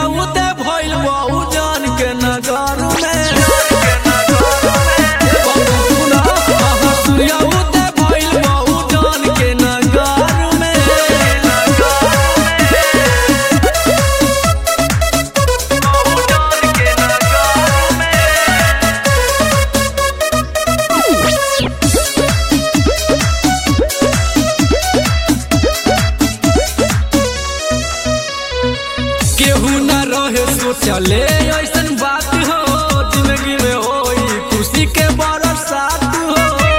उदय भइल बहु जान के नगर में सूर्य उदय भइल बहु जान के नगर में केहू न रहे सोचले ऐसन बात हो जिंदगी में होई खुशी के बरसात हो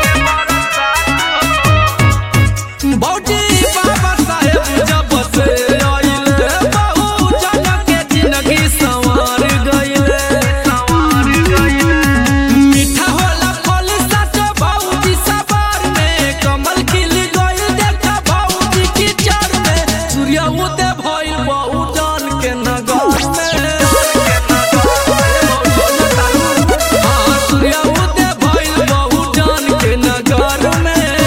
भौजी बाबा साहेब जब से आइले बहु जन के जिंदगी संवार गइले संवार गइले मीठा होला फल सच भौजी सवार में कमल खिल गइल देखा भौजी की चर में सूर्य उदय भइल बहु जान के नगर में हाँ, सूर्य उदय भइल बहु जान के नगर में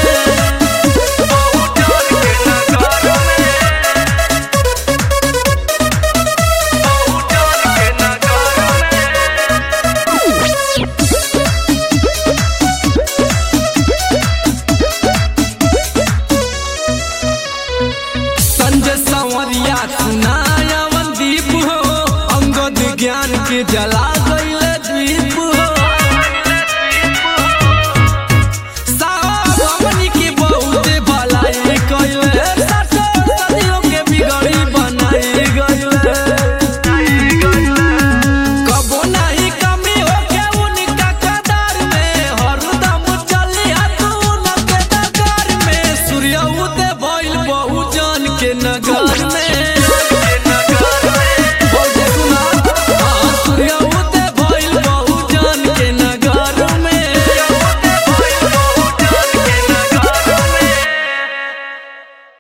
संजय संवरिया सुनाया दीप हो अंगद ज्ञान के जला गई